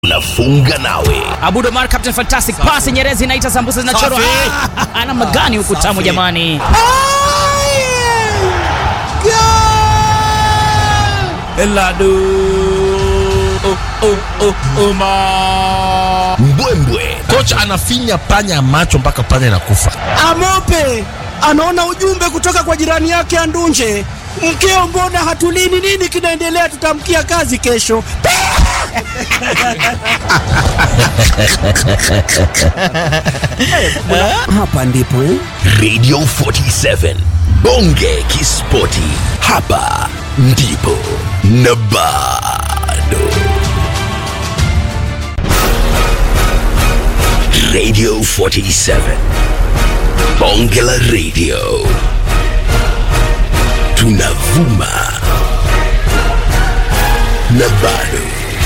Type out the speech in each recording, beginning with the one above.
Unafunga nawe Abud Omar Captain Fantastic pass Nyerezi inaita sambusa zinachorwa. Safi. Ah, Ana magani huku Safi. tamu jamani. Eladu. Oh, oh, oh, Omar. mbwembwe Kocha anafinya panya macho mpaka panya inakufa. Amope anaona ujumbe kutoka kwa jirani yake Andunje, mkeo, mbona hatulini? Nini kinaendelea? Tutamkia kazi kesho. Hapa ndipo eh? Radio 47 Bonge Kispoti, hapa ndipo na bado. Radio 47 Bonge la Radio, tunavuma na bado,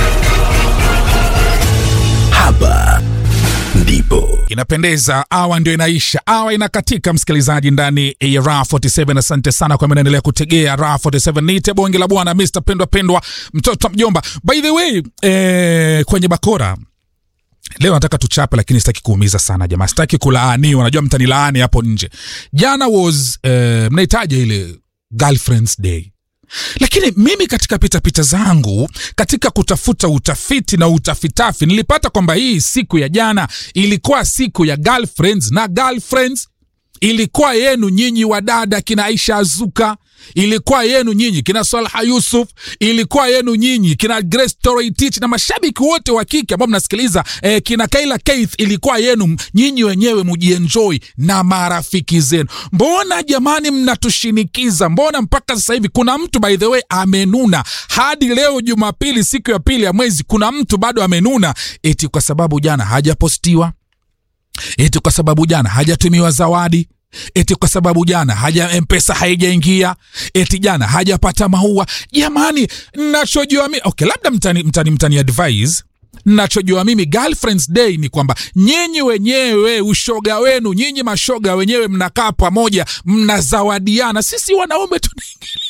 hapa ndipo inapendeza awa ndio inaisha awa inakatika msikilizaji ndani ya ra 47 asante sana kwa mnaendelea kutegea ra 47 nite bonge la bwana mr pendwa pendwa mtoto wa mjomba by the way eh, kwenye bakora leo nataka tuchape lakini sitaki kuumiza sana jamaa sitaki kulaaniwa najua mtanilaani hapo nje jana was eh, mnahitaja ile girlfriends day lakini mimi katika pitapita zangu katika kutafuta utafiti na utafitafi nilipata kwamba hii siku ya jana ilikuwa siku ya girlfriends na girlfriends ilikuwa yenu nyinyi wadada kina aisha azuka ilikuwa yenu nyinyi kina salha yusuf ilikuwa yenu nyinyi kina grace toroitich na mashabiki wote wa kike ambao mnasikiliza eh, kina kaila keith ilikuwa yenu nyinyi wenyewe mujienjoy na marafiki zenu mbona jamani mnatushinikiza mbona mpaka sasa hivi kuna mtu by the way amenuna hadi leo jumapili siku ya pili ya mwezi kuna mtu bado amenuna eti kwa sababu jana hajapostiwa eti kwa sababu jana hajatumiwa zawadi eti kwa sababu jana haja mpesa haijaingia eti jana hajapata maua jamani nachojua mi okay labda mtani, mtani, mtani advise nachojua mimi girlfriends day ni kwamba nyinyi wenyewe ushoga wenu nyinyi mashoga wenyewe mnakaa pamoja mnazawadiana sisi wanaume tunaingilia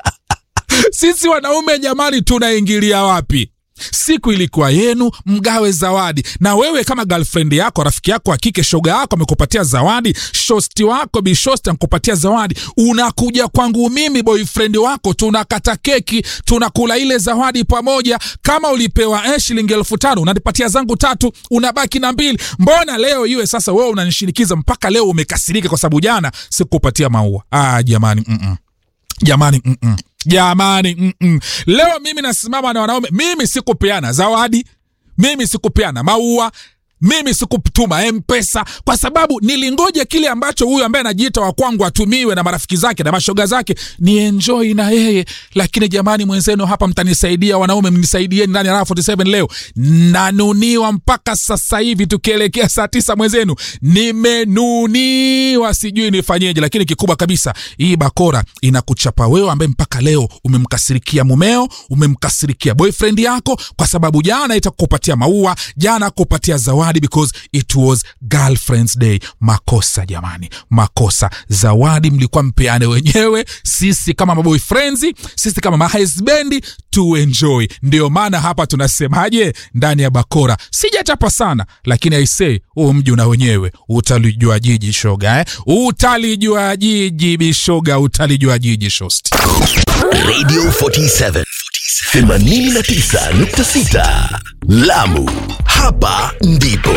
sisi wanaume jamani tunaingilia wapi siku ilikuwa yenu mgawe zawadi na wewe kama girlfriend yako rafiki yako wa kike shoga yako amekupatia zawadi shosti wako bishosti amekupatia zawadi unakuja kwangu mimi boyfriend wako tunakata keki tunakula ile zawadi pamoja kama ulipewa eh, shilingi elfu tano unanipatia zangu tatu unabaki na mbili mbona leo iwe sasa wewe unanishinikiza mpaka leo umekasirika kwa sababu jana sikupatia maua ah, jamani mm-mm jamani mm-mm. jamani mm-mm. leo mimi nasimama na wanaume mimi sikupeana zawadi mimi sikupeana maua mimi sikutuma mpesa kwa sababu nilingoja kile ambacho huyu ambaye anajiita wa kwangu atumiwe na marafiki zake na mashoga zake ni enjoy na yeye lakini jamani mwenzenu hapa mtanisaidia wanaume mnisaidieni ndani ya raha 47 leo nanuniwa mpaka sasa hivi tukielekea saa tisa mwenzenu nimenuniwa sijui nifanyeje lakini kikubwa kabisa hii bakora inakuchapa wewe ambaye mpaka leo umemkasirikia mumeo umemkasirikia boyfriend yako kwa sababu jana itakupatia maua jana kupatia zawadi because it was girlfriends day makosa jamani makosa zawadi mlikuwa mpeane wenyewe sisi kama maboyfriends sisi kama mahasbendi to enjoy ndio maana hapa tunasemaje ndani ya bakora sijachapa sana lakini aisee huu mji una wenyewe utalijua jiji shoga eh? utalijua jiji bishoga utalijua jiji shosti Radio 47 89.6 Lamu, hapa ndipo